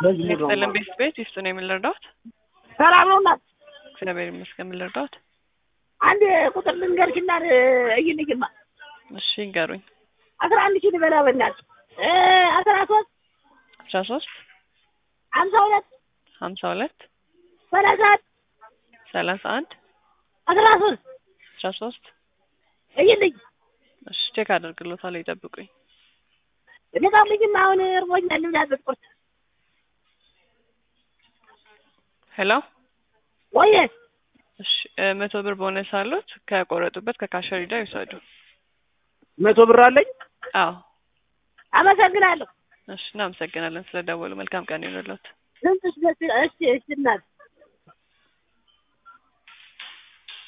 በዚህ ሄዶ ስጥልን ቤት ቤት ይፍቱ ነው የምንረዳት። ሰላም ነው እናት። እግዚአብሔር ይመስገን የምንረዳት። አንድ ቁጥር ልንገርሽና እይልኝማ እሺ ይንገሩኝ። አስራ አንድ ሺህ ልበላ በእናትህ እ አስራ ሶስት አስራ ሶስት ሀምሳ ሁለት ሀምሳ ሁለት ሰላሳ አንድ ሰላሳ አንድ አስራ ሶስት አስራ ሶስት እይልኝ እሺ ቼክ አደርግሎታለሁ ይጠብቁኝ። ልጣልኝማ አሁን እርቦኛል ልብላበት ቁርስ ሄሎ ወየ እሺ እ መቶ ብር ቦነስ አሉት ከቆረጡበት ከካሸር ሂደው ይውሰዱ። መቶ ብር አለኝ። አዎ አመሰግናለሁ። እሺ እናመሰግናለን ስለደወሉ። መልካም ቀን ይሁንልዎት። ድምፅሽ ደስ እሺ እሺ እናት